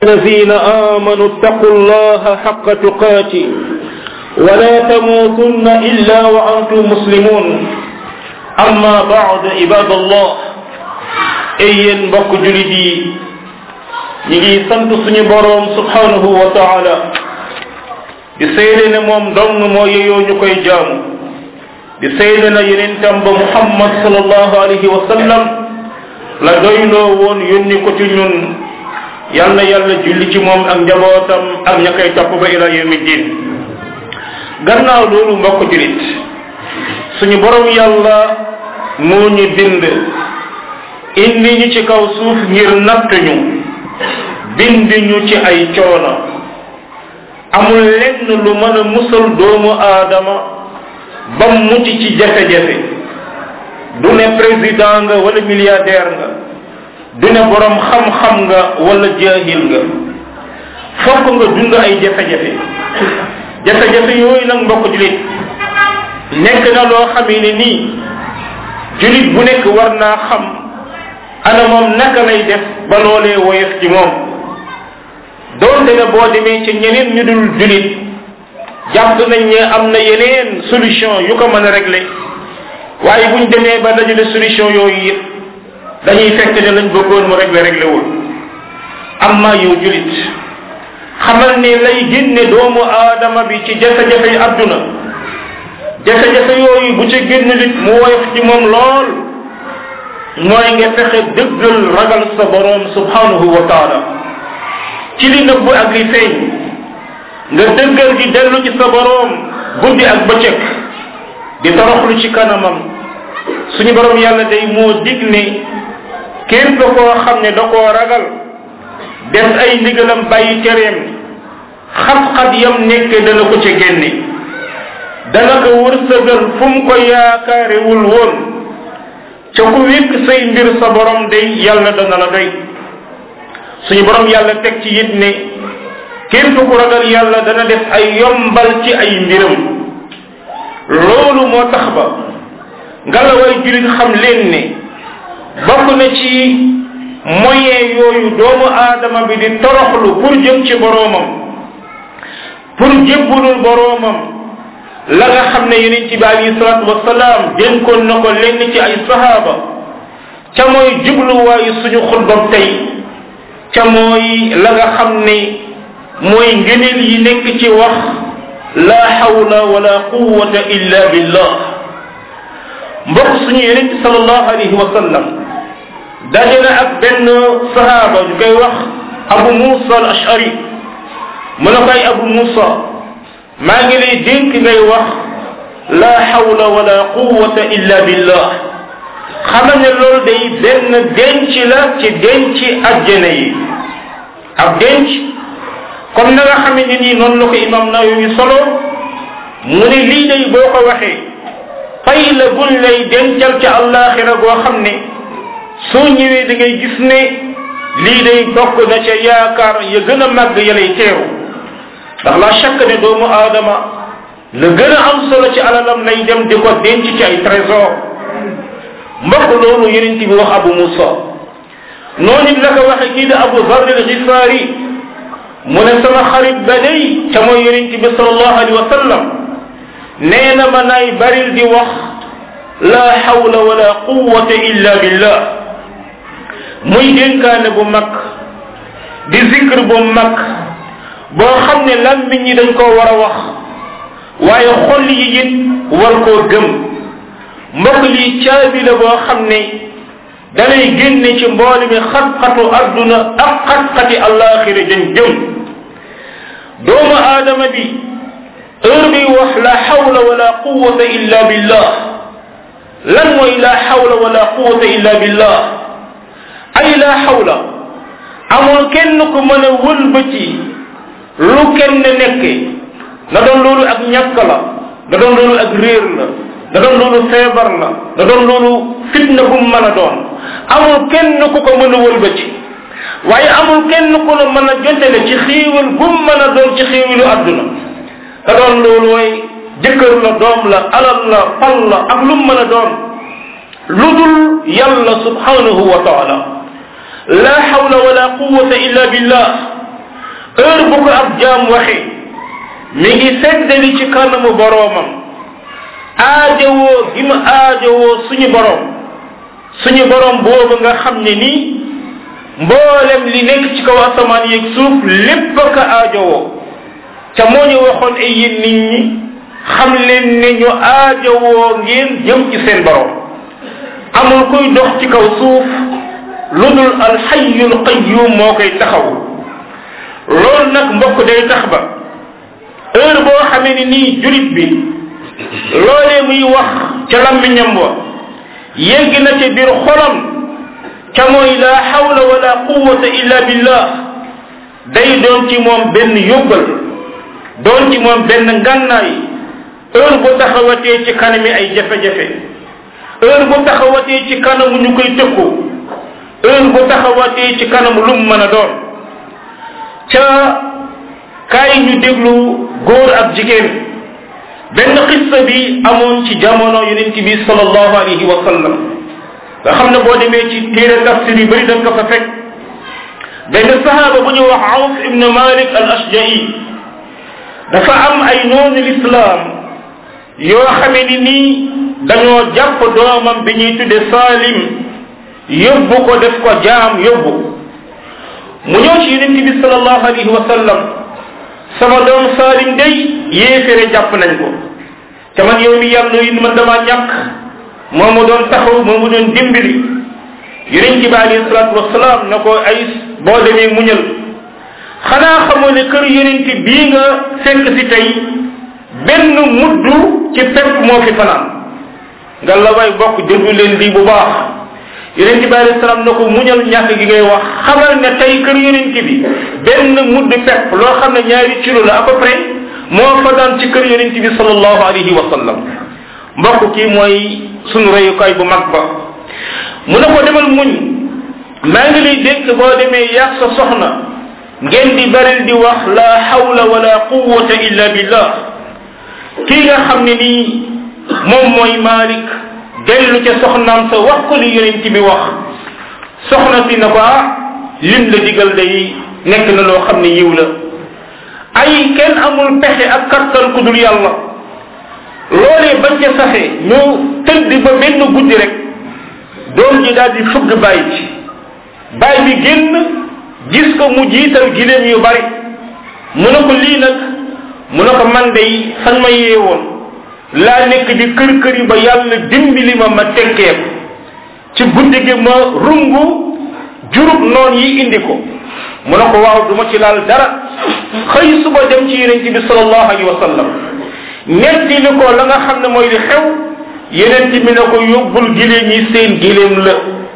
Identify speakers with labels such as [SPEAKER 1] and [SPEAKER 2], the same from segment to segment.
[SPEAKER 1] الذين آمنوا اتقوا الله حق تقاته ولا تموتن إلا وأنتم مسلمون أما بعد عباد الله أيين بك جلدي ñi sant suñu boroom subhanahu wa taala di seede ne moom dong moo yeyoo ñu koy jaamu di seede na yenentam ba muhammad sallallahu alayhi wa sallam la doyloo woon yónni ko ci ñun yal na yàlla julli ci moom ak njabootam ak ña koy topp ba ila yawmi din gannaaw loolu mbokk julit suñu borom yàlla moo ñu bind indi ñu ci kaw suuf ngir natt ñu bind ñu ci ay coono amul lenn lu mën a musal doomu aadama ba mucc ci jafe-jafe du ne président nga wala milliardaire nga du ne borom xam-xam nga wala jaahil nga fokk nga dund ay jafe-jafe jafe-jafe yooyu nag mbokk julit nekk na loo xamee ne nii julit bu nekk war naa xam ana moom naka lay def ba loolee woyof ci moom doonte ne boo demee ci ñeneen ñu dul julit jàpp nañ ne am na yeneen solution yu ko mën a régler waaye buñ demee ba dajale solution yooyu yëpp dañuy fekk ne lañ bëggoon mu réglé réglé wul amma yow julit xamal ne lay génne doomu aadama bi ci jafe-jafe yi àdduna jafe-jafe yooyu bu ci génn nit mu woyof ci moom lool mooy nga fexe dëggal ragal sa boroom subhanahu wa taala ci li nëbb ak li feeñ nga dëggal di dellu ci sa boroom guddi ak bëccëg di toroxlu ci kanamam suñu boroom yàlla day moo dig ne képp koo xam ne da koo ragal def ay ndigalam bàyyi tereem xat-xat yam nekk dana ko ca génne dana ko wërsëgal fu mu ko yaakaarewul woon ca ku wékk say mbir sa borom day yàlla dana la doy suñu borom yàlla teg ci it ne képp ku ragal yàlla dana def ay yombal ci ay mbiram loolu moo tax ba ngalaway julit xam leen ne bokk na ci moyen yooyu doomu aadama bi di toroxlu pour jëm ci boroomam pour jébbulul boroomam la nga xam ne yonent bi alayhi salaatu wasalaam dénkoon na ko lenn ci ay sahaaba ca mooy jubluwaayu suñu xutbam tey ca mooy la nga xam ne mooy ngëneel yi nekk ci wax la hawla wala quwwata illa billah mbokk suñu yonent sallallahu alayhi wa sallam daje na ak benn sahaaba ñu koy wax abu musa al ashari mu ne koy abu musa maa ngi lay dénk ngay wax la hawla wala quwwata illa billah xamal ne loolu day benn denc la ci denc ajjana yi ab denc comme na nga xam ne nii noonu la ko imam Nawawi solo mu ne lii day boo ko waxee fay la buñ lay dencal ca àllaaxira goo xam ne soo ñëwee da ngay gis ne lii day bokk na ca yaakaar ya gën a màgg ya lay teeru ndax la chaque ne doomu aadama la gën a am solo ci alalam lay dem di ko denc ci ay trésor mbokk loolu yeneen bi wax abu musa noonu it la ko waxe kii di abu zar al xifaari mu ne sama xarit ba day ca mooy yeneen bi sallallahu alayhi wa sallam nee na ma naay baril di wax la hawla wala quwwata illa billah muy dénkaane bu mag di zikr bu mag boo xam ne làmmiñ ñi dañ koo war a wax waaye xol yi it war koo gëm mbokk lii caabi la boo xam ne dalay génne ci mboole mi xat-xatu adduna ak xat-xati allaxira jëm jëm doomu aadama bi heure bi wax la hawla wala quwwata illa billah lan mooy la hawla wala quwwata illa billah ay la hawla amul kenn ku mën a wëlbati lu kenn nekke na doon loolu ak ñàkk la na doon loolu ak réer la na doon loolu feebar la na doon loolu fitna bu mën a doon amul kenn ku ko mën a wëlbati waaye amul kenn ku la mën a jotele ci xiiwal bu mën a doon ci xiiwalu àdduna na doon loolu way jëkkër la doom la alal la pal la ak lu mën a doon lu dul yàlla subhanahu wa taala la hawla wala quwwata illa billah heure bu ko ab jaam waxee mi ngi seddali ci kanamu boroomam aajowoo gi mu aajowoo suñu boroom suñu boroom boobu nga xam ne nii mboolem li nekk ci kaw asamaan yeeg suuf lépp ka aajowoo ca moo ñu waxoon ay yéen nit ñi xam leen ne ñu aajowoo ngeen jëm ci seen boroom amul kuy dox ci kaw suuf lu dul alxayyul qayyum moo koy taxaw loolu nag mbokk day tax ba heure boo xamee ni nii julit bi loolee muy wax ca lammiñam wa yegg na ca biir xolam ca mooy la hawla wala quwwata illa billah day doon ci moom benn yóbbal doon ci moom benn ngànnaay heure bu taxawatee ci kanami ay jafe-jafe heure bu taxawatee ci kanamu ñu koy tëkku heure bu taxawatee ci kanamu lu mu mën a doon ca kaay ñu déglu góor ak jigéen benn xissa bi amoon ci jamono yonent bi sallallahu alayhi wa sallam nga xam ne boo demee ci téere tafsir yu bëri dañ ko fa fekk benn sahaaba bu ñu wax Awf ibn Malik al Ashja'i dafa am ay noonu lislaam yoo xamee ni nii dañoo jàpp doomam bi ñuy tudde Salim yóbbu ko def ko jaam yóbbu mu ñëw ci yonent bi sallallahu alayhi wa sallam sama doom Salim day yéefére jàpp nañ ko te man yow mi yàlla yi man dama ñàkk moo mu doon taxaw moo mu doon dimbali yonent bi alayhi salatu wasalaam na ko ay boo demee muñal xanaa xamoo ne kër yonent bii nga fekk si tey benn muddu ci pepp moo fi fanaan nga la way bokk déglu leen lii bu baax yonent bi alayhi salaam na ko muñal ñàkk gi ngay wax xamal ne tey kër yonent bi benn mudd pepp loo xam ne ñaari kilo la à peu près moo fa daan ci kër yonent bi sallallahu alayhi wa sallam mbokk kii mooy sunu reyukaay bu mag ba mu ne ko demal muñ maa ngi lay dénk boo demee yàq sa soxna ngeen di baril di wax la hawla wala quwwata illa billah kii nga xam ne nii moom mooy Malik dellu ca soxnaam sa wax ko li yonent bi wax soxna si na ko ah lim la digal day nekk na loo xam ne yiw la ay kenn amul pexe ak kattan ku dul yàlla loolee bañ ca saxee ñu tëdd ba benn guddi rek doom ji daal di fëgg bàyyi ci bàyyi bi génn gis ko mu jiital gileem yu bari mu ne ko lii nag mu ne ko man day fañ ma yeewoon laa nekk di kër kër yi ba yàlla dimbali ma ma tekkee ko ci guddi gi ma rungu jurub noon yi indi ko mu ne ko waaw du ma ci laal dara xëy suba dem ci yonent bi sallallahu alayhi wa sallam ñetti li ko la nga xam ne mooy li xew yonent bi ne ko yóbbul gileem yi seen gileem la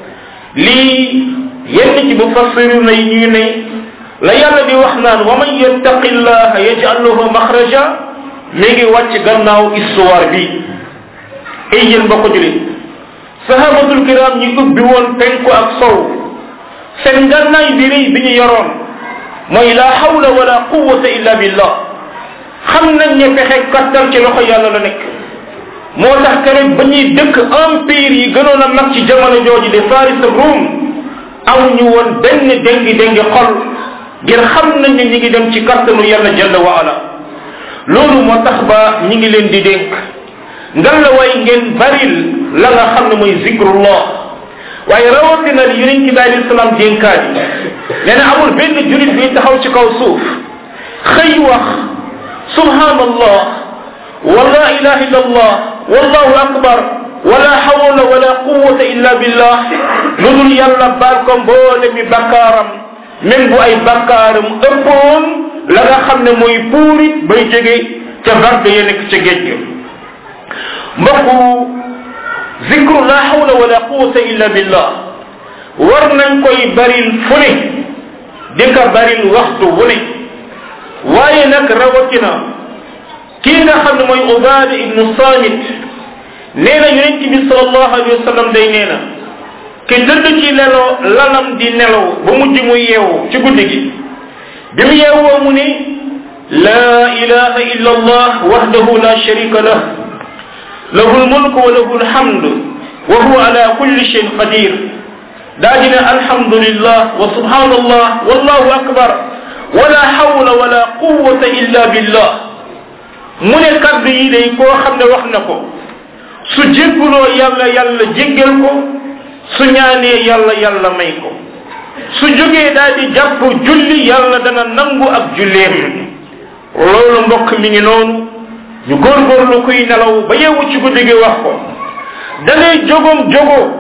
[SPEAKER 1] lii yenn ci bu fassiru na yi ñuy ne la yàlla di wax naan wa man yattaqi llaha yaj'al lahu maxraja mi ngi wàcc gannaaw histoire bi ay yéen ba ko julit sahabatul kiram ñi ubbi woon penku ak sow seen ngànnaay bi rëy bi ñu yoroon mooy la hawla wala quwwata illa billah xam nañ ne pexe kattan ci loxo yàlla la nekk moo tax keroog ba ñuy dëkk empire yi gënoon a mag ci jamono jooju de Faris ak Rome amuñu woon benn déngi déngi xol ngir xam nañ ne ñi ngi dem ci kattanu yàlla jalla wa ala loolu moo tax ba ñi ngi leen di dénk ngan la way ngeen baril la nga xam ne mooy zikrullah waaye rawatina li yonent bi alayhi salaam dénkaat yi nee na amul benn julit bi taxaw ci kaw suuf xëy wax subhanallah wala ilaha illa allah wallahu akbar wala hawla wala quwwata illa billah lu dul yàlla baal ko mboole mi bakkaaram même bu ay bakkaaram ëppoon la nga xam ne mooy puurit bay jóge ca vague ya nekk ca géej ga mbokku zikru la hawla wala quwwata illa billah war nañ koy baril fu ne di ko baril waxtu wu ne waaye nag rawatina kii nga xam ne mooy Ubaada ibnu Samit nee na yonent bi sallallahu alayhi wa sallam day nee na ki dëdd ci lelo lalam di nelaw ba mujj muy yeewu ci guddi gi bi mu yeewoo mu ne la ilaha illa allah wahdahu la sharika lah lahu lmulku wa lahu lhamdu wa huwa ala kulli shayin qadir daa di ne alhamdulillah wa subhanallah wallahu akbar wala hawla wala quwwata illa billah mu ne kaddu yi day koo xam ne wax na ko su jégguloo yàlla yàlla jéggal ko su ñaanee yàlla yàlla may ko su jógee daal di jàpp julli yàlla dana nangu ak julleem loolu mbokk mi ngi noonu ñu góorgóorlu kuy nelaw ba yeewu ci guddi gi wax ko da ngay jogom jogo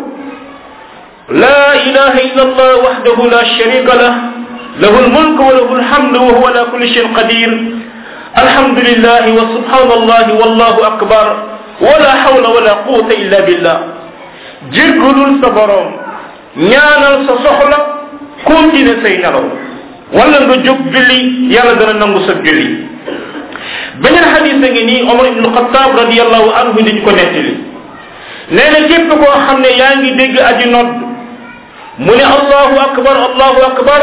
[SPEAKER 1] لا إله إلا الله وحده لا شريك له له الملك وله الحمد وهو على كل شيء قدير الحمد لله وسبحان الله والله أكبر ولا حول ولا قوة إلا بالله جرجل صبرهم ñaanal sa soxla continue say nelaw wala nga jóg julli yàlla dana nangu sa julli beneen xadis a ngi nii omar ibnu xataab radiallahu anhu dañ ko nettali nee na képp koo xam ne yaa ngi dégg aji nodd mu ne allahu akbar allahu akbar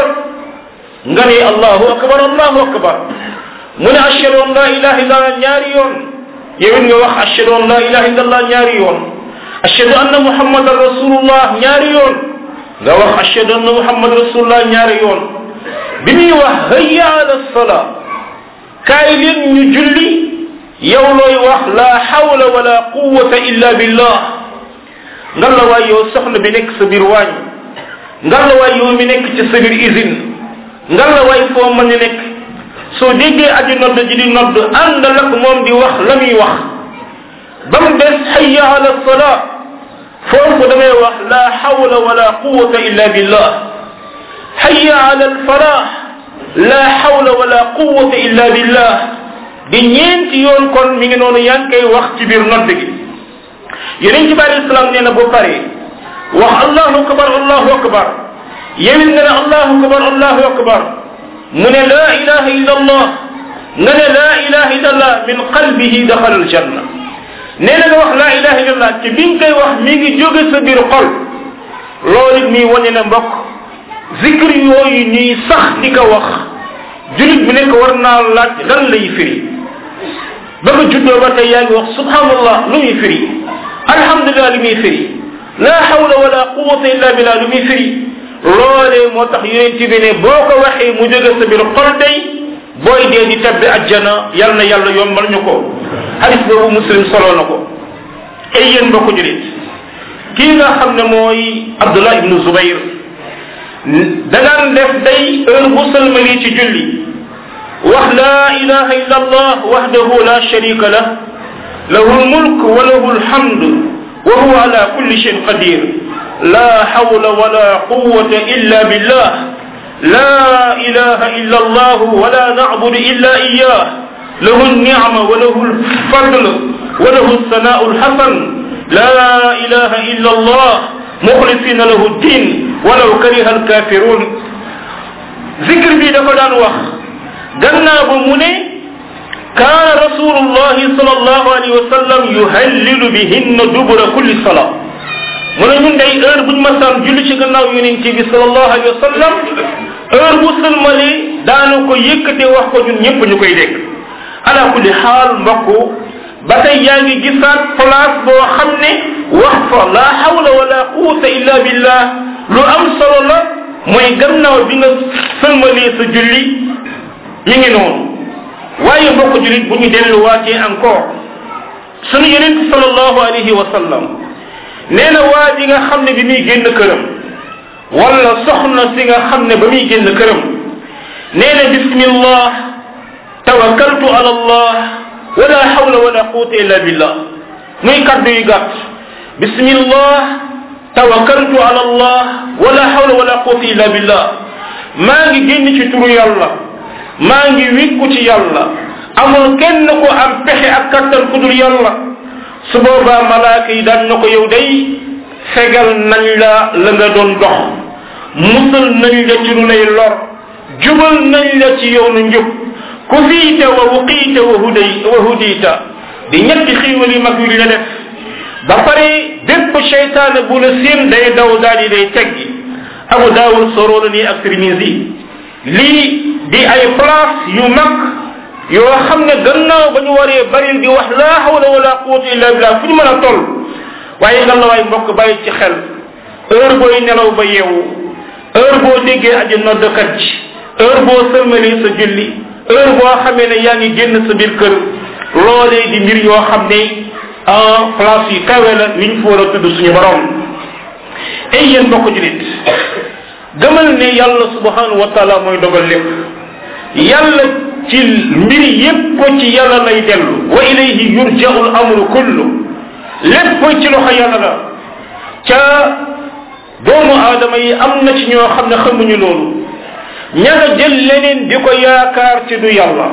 [SPEAKER 1] nga ne allahu akbar allahu akbar mu ne ashhadu an la ilaha illallah ñaari yoon yow it nga wax ashhadu an la ilaha illallah ñaari yoon ashhadu anna muhammadan rasulullah ñaari yoon nga wax ashhadu anna muhammadan rasulullah ñaari yoon bi muy wax hayya ala sala kaay leen ñu julli yow looy wax la hawla wala quwwata illa billah nga la waay yow soxna bi nekk sa biir waañ nga la waay yow mi nekk ci sa biir usine nga la waay foo mën a nekk soo déggee aji nodd ji di nodd àndal ak moom di wax la muy wax ba mu des hayya ala sala foofu damay wax la hawla wala quwwata illa billah hayya ala alfalah la hawla wala quwwata illa billah di ñeenti yoon kon mi ngi noonu yaa ngi koy wax ci biir nodd gi yeneen ci bàyyi islam nee na bu pare wax allahu akbar allahu akbar yewit nga ne allahu akbar allahu akbar mu ne la ilaha illa allah nga ne la ilaha illa allah min qalbihi daxala aljanna nee na nga wax la ilaha illa allah ci bi nga koy wax mi ngi jóge sa biir xol loolu it muy wane na mbokk zikr yooyu ñuy sax di ko wax julit bi nekk war naa laaj lan lay firi ba nga juddoo ba tey yaa ngi wax subhanallah lu muy firi alhamdulilah lu muy firi la hawla wala quwwata illa billah lu muy firi loolee moo tax yonent bi ne boo ko waxee mu jóge sa biir xol day booy dee di tabbi ajjana yal na yàlla yombal ñu ko hadis boobu muslim solo na ko ay yéen mbokk julit kii nga xam ne mooy abdullah ibnu zubayr dangaan def day heure bu sëlmali ci julli wax la ilaha illa allah wahdahu la sharika lah lahu lmulk wa lahu lhamd wa huwa ala kulli shayin qadir la hawla wala quwwata illa billah لا إله إلا الله ولا نعبد إلا إياه له النعمة وله الفضل وله الثناء الحسن لا إله إلا الله مخلصين له الدين ولو كره الكافرون ذكر بي دفا دان واخ غنا بو كان رسول الله صلى الله عليه وسلم يهلل بهن دبر كل صلاه mu ne ñun day heure buñ masaan julli ci gannaaw yonent bi sallallahu alayhi wa sallam heure bu sëlmali daanu ko yëkkate wax ko ñun ñëpp ñu koy dégg ala kulli xaal mbokk ba tey yaa ngi gisaat place boo xam ne wax fa la hawla wala quwwata illa billah lu am solo la mooy gannaaw bi nga sëlmalee sa julli mi ngi noonu waaye mbokk jullit bu ñu delluwaatee encore sunu yonent sallallahu alayhi wa sallam nee na waa ji nga xam ne bi muy génn këram wala soxna si nga xam ne ba muy génn këram nee na bismillah tawakkaltu ala allah wala hawla wala quwwata illa billah muy kaddu yu gàtt bismillah tawakkaltu ala allah wala hawla wala quwwata illa billah maa ngi génn ci turu yàlla maa ngi wikku ci yàlla amul kenn ko am pexe ak kattan ku dul yàlla su boobaa malaaka yi daan na ko yow day fegal nañ la la nga doon dox musal nañ la ci lu lay lor jubal nañ la ci yoonu njub ku fiite wa wuqiite wa huday wa hudita di ñetti xiiwal yu mag yu la def ba pare bépp cheytaane bu la seen day daw daal di day teggi abu daawud soroona nii ak tirmisi lii di ay place yu mag yoo xam ne gannaaw ba ñu waree bari di wax laa hawla wala quwwata illa billah fu ñu mën a toll waaye nga la waay mbokk bàyyi ci xel heure booy nelaw ba yeewu heure boo déggee aji noddkat ji heure boo sëlmalee sa julli heure boo xamee ne yaa ngi génn sa biir kër loolee di mbir yoo xam ne en place yu kawe la yuñ fa war a tudd suñu borom ay yéen mbokk julit gëmal ne yàlla subhanahu wa taala mooy dogal lépp yàlla ci mbir yépp ci yàlla lay dellu wa ilayhi yurja'u al amru kullu lépp ci loxo yàlla la ca doomu aadama yi am na ci ñoo xam ne xamuñu loolu ña nga jël leneen di ko yaakaar ci du yàlla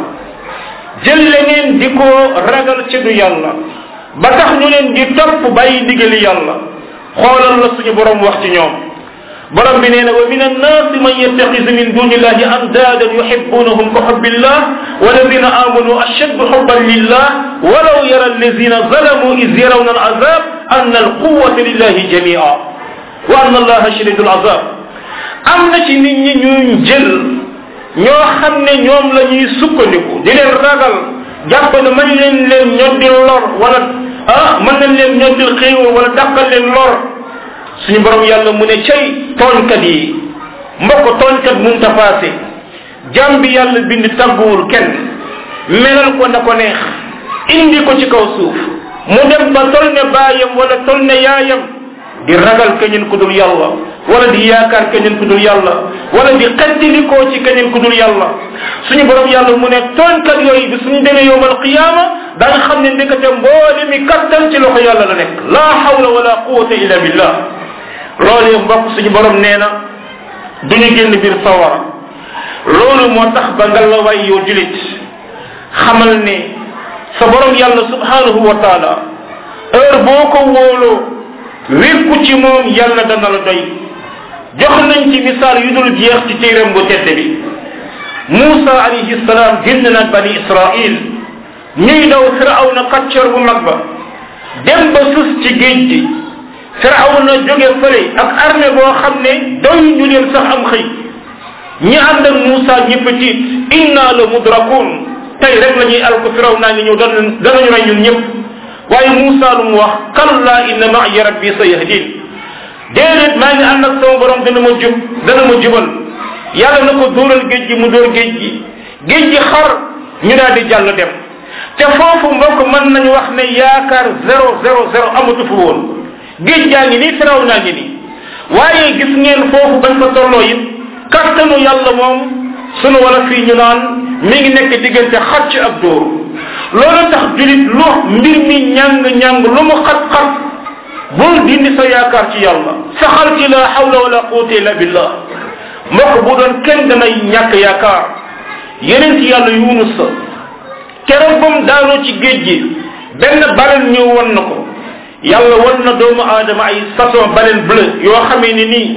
[SPEAKER 1] jël leneen di ko ragal ci du yàlla ba tax ñu leen di topp bàyyi ndigali yàlla xoolal la suñu borom wax ci ñoom borom bi nee na wa min annaasi man yattaxisu min duni illahi andaadan yuhibbunahum ka xubbillah walladina amanu ashaddu xubban lillah walaw yara alladina zalamu iz yarawna alazab anna alquwata lillahi jamia wa anna allaha shadidu alazab am na ci nit ñi ñuy jël ñoo xam ne ñoom la ñuy sukkandiku di leen ragal jàpp ne mën leen leen ñoddil lor wala ah mën nañ leen ñoddil xéewal wala dàqal leen lor suñu borom yàlla mu ne cay tooñkat yi mbokk tooñkat mun ta passé jàm bi yàlla bind tàgguwul kenn melal ko na ko neex indi ko ci kaw suuf mu dem ba tol ne baayam wala tol ne yaayam di ragal keneen ku dul yàlla wala di yaakaar keneen ku dul yàlla wala di xettilikoo ci keneen ku dul yàlla suñu borom yàlla mu ne tooñkat yooyu bi suñu demee yowmal qiyaama da nga xam ne ndekete mboole mi kattan ci loxo yàlla la nekk laa hawla wala quwata illa billah loolu mbokk suñu borom nee na duñu génn biir sawara loolu moo tax ba nga la way yow julit xamal ne sa borom yàlla subhanahu wa taala heure boo ko wóoloo wékku ci moom yàlla dana la doy jox nañ ci misaal yu dul jeex ci téeram bu tedd bi Muusa alayhi salaam génn na bani Israil ñuy daw firawna kàccoor bu mag ba dem ba sus ci géej gi firawna jóge fële ak armée boo xam ne doy ñu leen sax am xëy ñi ànd ak Muusa ñëpp tiit inna la mudrakun tey rek la ñuy alko firawna ngi ñëw dana danañu rey ñun ñëpp waaye Muusa lu mu wax kalla inna ma'iya rabbi sayahdin déedéet maa ngi ànd ak sama borom dana ma jub dana ma jubal yàlla na ko dóoral géej gi mu dóor géej gi géej gi xar ñu daal di jàll dem te foofu mbokk mën nañu wax ne yaakaar zéro zéro zéro amatu fa woon géej gaa ngi nii firaw naa ngi nii waaye gis ngeen foofu bañ ko tolloo it kattanu yàlla moom sunu wala fii ñu naan mi ngi nekk diggante xacc ak dóor loolu tax julit lu mbir mi ñàng ñàng lu mu xat-xat bul dindi sa yaakaar ci yàlla saxal ci la hawla wala quwwata illa billah mbokk bu doon kenn danay ñàkk yaakaar yeneen ci yàlla yunus sa keroog ba mu daanoo ci géej gi benn balen ñëw won na ko yàlla won na doomu aadama ay façon balen bleu yoo xamee ni nii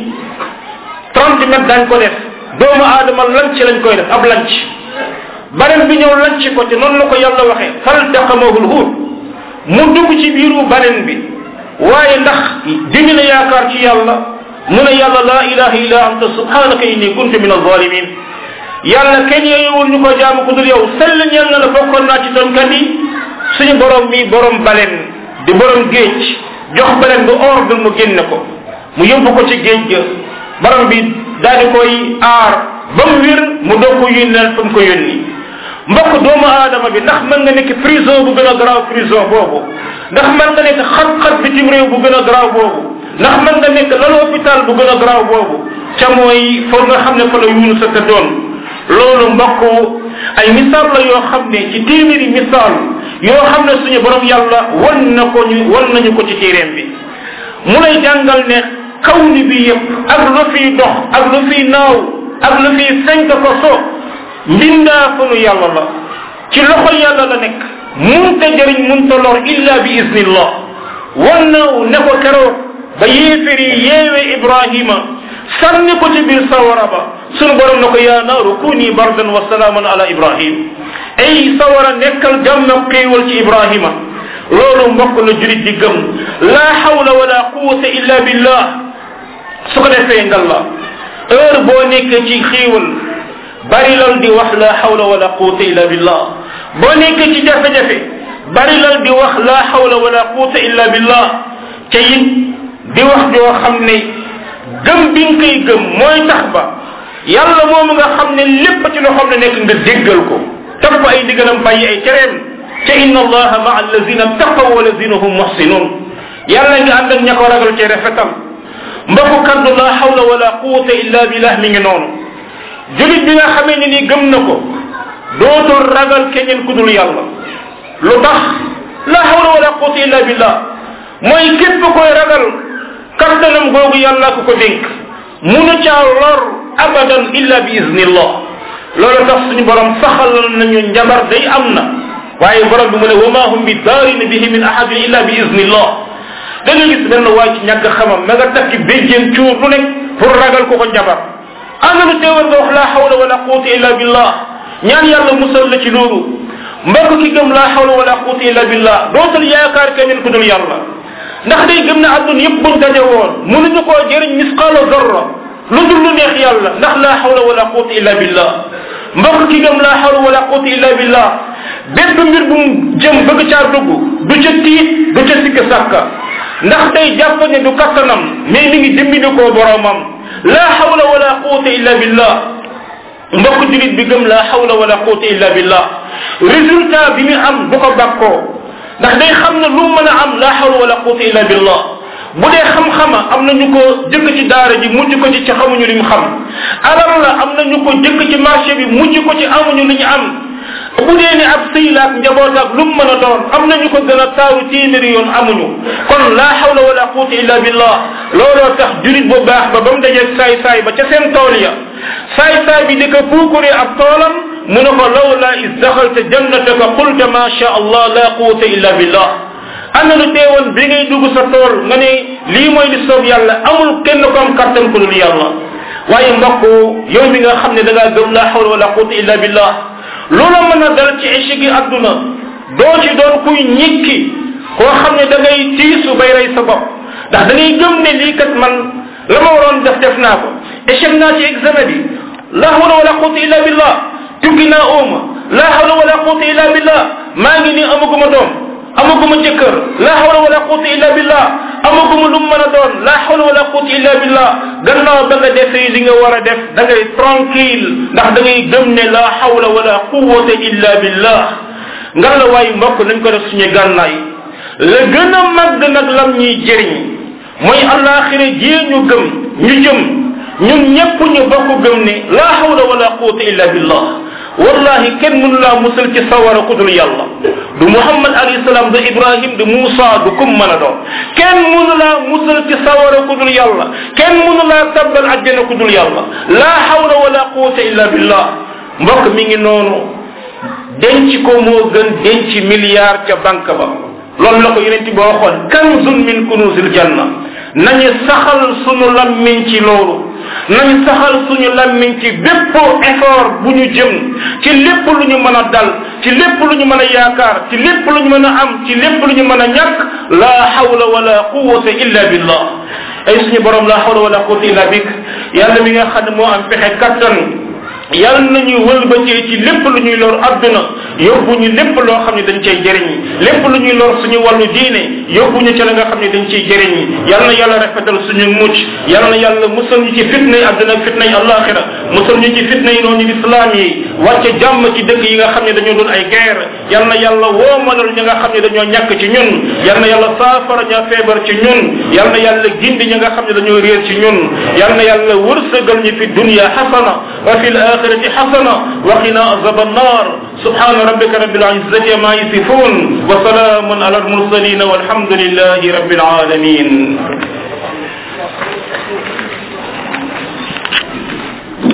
[SPEAKER 1] trente mètres dañ ko def doomu aadama lanc lañ koy def ab lanc balen bi ñëw lanc ko te noonu la ko yàlla waxee faltaqamahul huut mu dugg ci biiru balen bi waaye ndax dimi na yaakaar ci yàlla mu ne yàlla laa ilaha illa anta subhanaka inni kuntu min alzalimin yàlla kenn yeewul ñu ko jaamu ku dul yow sell ñeel na la bokkoon naa ci tonkat yi suñu borom mi borom balen di borom géej jox balen bu ordre mu génne ko mu yóbbu ko ci géej ga borom bi daal di koy aar ba mu wér mu doog ko yónneel fa mu ko yónni mbokk doomu aadama bi ndax mën nga nekk prison bu gën a garaaw prison boobu ndax mën nga nekk xat-xat bitim réew bu gën a garaaw boobu ndax mën nga nekk lal hôpital bu gën a garaaw boobu ca mooy foo nga xam ne fa la yuunu sa tëddoon loolu mbokk ay misaal la yoo xam ne ci téeméeri misaal yoo xam ne suñu borom yàlla wan na ko ñu wan nañu ko ci téeréem bi mu lay jàngal ne kawni bi yëpp ak lu fiy dox ak lu fiy naaw ak lu fiy fenk ko so mbindaa fanu yàlla la ci loxo yàlla la nekk munta jëriñ munta lor illa bi iznillah wan na ne ko keroog ba yéeféri yeewe ibrahima sànni ko ci biir sawara ba sunu borom ne ko yaa naaru kuni bardan wa salaaman ala ibrahim ay sawara nekkal jàmm ak xéewal ci ibrahima loolu mbokk la julit di gëm la hawla wala quwata illa billah su ko defee ngal la heure boo nekkee ci xéewal bari lal di wax la hawla wala quwata illa billah boo nekkee ci jafe-jafe bari lal di wax la hawla wala quwata illa billah te it di wax joo xam ne gëm bi nga koy gëm mooy tax ba yàlla moomu nga xam ne lépp ci loo xam ne nekk nga déggal ko topp ay ndigalam bàyyi ay tereem ca inna allaha maa allazina taqaw walazina hum muhsinun yàlla nga ànd ak ña ko ragal ci rafetal mbokku kaddu la hawla wala quwata illa billah mi ngi noonu julit bi nga xamee ne ni gëm na ko dootul ragal keneen ku dul yàlla lu tax la hawla wala quwata illa billah mooy képp koy ragal kattanam googu yàlla ko ko dénk munu caa lor abadan illa bi iznillah loolu tax suñu borom saxalal nañu njabar day am na waaye borom bi mu ne wa ma hum bi daarin bihi min ahadin illa bi iznillah da nga gis benn waay ci ñàkk xamam ma nga takki béjjeen cuur lu nekk pour ragal ko ko njabar ana lu teewal nga wax la hawla wala quwata illa billah ñaan yàlla musal la ci loolu mbokk ki gëm la hawla wala quwata illa billah dootul yaakaar keneen ku dul yàlla ndax day gëm ne àdduna yëpp buñ daje woon mënuñu koo jëriñ misqaala zarra lu dul lu neex yàlla ndax la hawla wala quwata illa billah mbokk ki gëm la hawla wala quwata illa billah bépp mbir bu mu jëm bëgg caa dugg du ca tiit du ca sikk sàkka ndax day jàpp ne du kattanam mais mi ngi dimbali koo boromam la hawla wala quwata illa billah mbokk julit bi gëm la hawla wala quwata illa billah résultat bi mu am du ko bàkkoo ndax day xam ne lu mën a am la hawla wala quwata illa billah bu dee xam-xama am na ñu ko jëkk ci daara ji mujj ko ci ci xamuñu li mu xam alal la am na ñu ko jëkk ci marché bi mujj ko ci amuñu li ñu am bu dee ni ab sëy la ak njaboot ak lu mu mën a doon am na ñu ko gën a taaru téeméeri yoon amuñu kon la hawla wala quwata illa billah looloo tax jurit bu baax ba ba mu dajeeg saay saay ba ca seen tool ya saay saay bi di ko puukuree ab toolam mu ne ko lawla is daxalta jannataka qulta ma sha allah la quwata illa billah ana lu teewoon bi ngay dugg sa tool nga ne lii mooy li soob yàlla amul kenn ko am kattan ku dul yàlla waaye mbokk yow mi nga xam ne da ngaa gëm la hawla wala quwata illa billah loola mën a dal ci échec yi adduna doo ci doon kuy ñikki koo xam ne da ngay tiisu bay rey sa bopp ndax da ngay gëm ne lii kat man la ma waroon def def naa ko échec naa ci examen bi la hawla wala quwata illa billah tukki naa ooma la hawla wala quwata illa billah maa ngi nii amaguma doom amaguma jëkkër la hawla wala quwata illa billah amaguma lu mën a doon la hawla wala quwata illa billah gannaaw ba nga defee li nga war a def da ngay tranquille ndax da ngay gëm ne la hawla wala quwata illa billah ngan la waayu mbokk nañ ko def suñu gànnaay la gën a màgg nag lam ñuy jëriñ mooy alaxira jii ñu gëm ñu jëm ñun ñëpp ñu bokk gëm ne la hawla wala quwata illa billah wallahi kenn mënu laa musal ci sawara ku dul yàlla du muhammad alayhi salaam du ibrahim du muusa du kum mën a doon kenn mënu laa musal ci sawara ku dul yàlla kenn mënu laa tabbal àjjana ku dul yàlla la hawla wala quwata illa billah mbokk mi ngi noonu denc ko moo gën denc milliard ca banque ba loolu la ko yonent bi waxoon kanzun min kunuzil janna nañu saxal sunu lammiñ ci loolu nañu saxal suñu lammiñ ci bépp effort bu ñu jëm ci lépp lu ñu mën a dal ci lépp lu ñu mën a yaakaar ci lépp lu ñu mën a am ci lépp lu ñu mën a ñàkk la hawla wala quwwata illa billah ay suñu borom la hawla wala quwwata illa bik yàlla mi nga xam ne moo am pexe kattan yàlla nañu wëlbatee ci lépp lu ñuy lor adduna yóbbu ñu lépp loo xam ne dañ cay jëriñ lépp lu ñuy lor suñu wàllu diine yóbbu ñu ca la nga xam ne dañ ciy jëriñ yàlla na yàlla rafetal suñu mucc yàlla na yàlla musal ñu ci fitna yi adduna ak fitna yi alaxira musal ñu ci fitna yi noonu islam yi wàcce jàmm ci dëkk yi nga xam ne dañoo doon ay guerre yàlla na yàlla woomalal ñi nga xam ne dañoo ñàkk ci ñun yàlla na yàlla saafara ña feebar ci ñun yàlla na yàlla gindi ñi nga xam ne dañoo réer ci ñun yàlla na yàlla wërsëgal ñu fi dunya xasana wa fi الآخرة حسنة وقنا عذاب النار سبحان ربك رب العزة ما يصفون وسلام على المرسلين والحمد لله رب العالمين